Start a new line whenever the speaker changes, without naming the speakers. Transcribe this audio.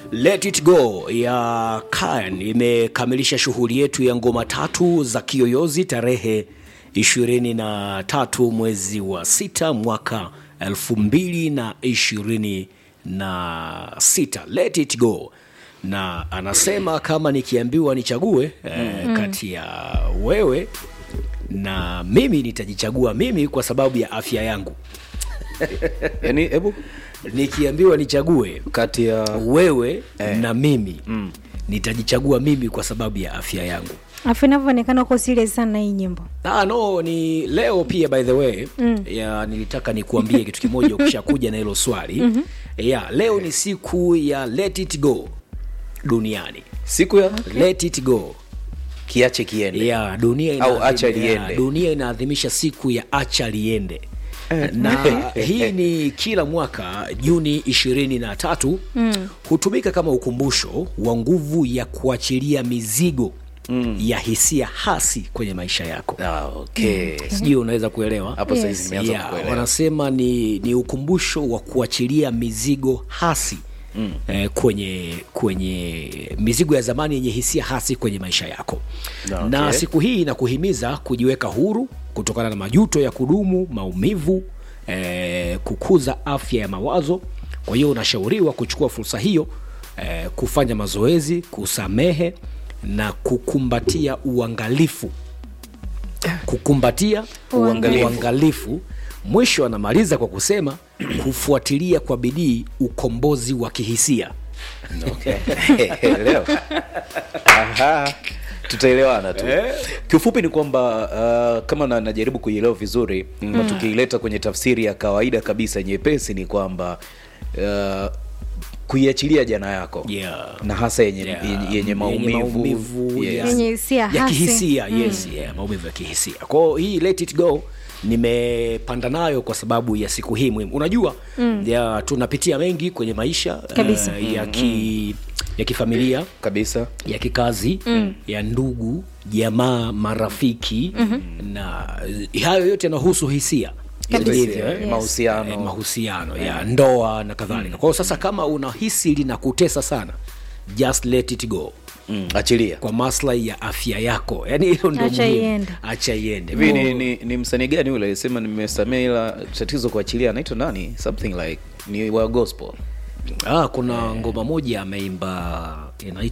Let It Go ya Kayan imekamilisha shughuli yetu ya ngoma tatu za kiyoyozi tarehe 23 mwezi wa sita mwaka 2026. Let It Go na anasema kama nikiambiwa nichague eh, kati ya wewe na mimi nitajichagua mimi kwa sababu ya afya yangu.
yani hebu
Nikiambiwa nichague
kati ya
wewe na mimi nitajichagua mimi kwa sababu ya afya yangu.
afu inavyoonekana uko serious sana na hii nyimbo
Ah, no ni leo pia by the way mm. ya nilitaka nikuambie kitu kimoja ukishakuja na hilo swali mm-hmm. ya leo ni siku ya let it go duniani
siku ya
let it go
kiache kiende
ya dunia
Au
inaadhim-
acha
ya,
liende.
dunia inaadhimisha siku ya acha liende na hii ni kila mwaka Juni ishirini na tatu mm. hutumika kama ukumbusho wa nguvu ya kuachilia mizigo mm. ya hisia hasi kwenye maisha yako
ah, okay
sijui unaweza kuelewa
hapo
Yes.
saizi nimeanza
yeah,
kuelewa
wanasema ni, ni ukumbusho wa kuachilia mizigo hasi mm. eh, kwenye kwenye mizigo ya zamani yenye hisia hasi kwenye maisha yako
Okay.
na siku hii inakuhimiza kujiweka huru kutokana na majuto ya kudumu maumivu eh, kukuza afya ya mawazo kwa hiyo unashauriwa kuchukua fursa hiyo eh, kufanya mazoezi kusamehe na kukumbatia uangalifu kukumbatia
Uangalifu.
uangalifu mwisho anamaliza kwa kusema kufuatilia kwa bidii ukombozi wa kihisia
leo Aha, tutaelewana tu kiufupi ni kwamba uh, kama na, najaribu kuielewa vizuri mm. na tukiileta kwenye tafsiri ya kawaida kabisa nyepesi ni kwamba uh, kuiachilia jana yako
Yeah.
na hasa yenye,
Yeah.
yenye, yenye maumivu,
maumivu,
Yes.
yeah.
Yenye hisia
ya
hasi.
kihisia yes, yeah, maumivu ya kihisia kwao hii let it go nimepanda nayo kwa sababu ya siku hii muhimu unajua mm. ya, tunapitia mengi kwenye maisha
Kabisa.
eh, ya, ki, ya kifamilia
kabisa
ya kikazi mm. ya ndugu jamaa marafiki mm-hmm. na eh, hayo yote yanahusu hisia
Kabisa.
Ndivyo, eh?
Yes. Mahusiano.
Eh, mahusiano ya ndoa na kadhalika kwa hiyo sasa kama unahisi linakutesa sana just let it go
mm, achilia
kwa maslahi ya afya yako yani hilo ndio
Acha
muhimu.
iende.
acha iende
hivi ni, ni, ni msanii gani ule alisema nimesamea ila tatizo kuachilia anaitwa nani something like ni wa gospel
ah, kuna ngoma moja ameimba inaitwa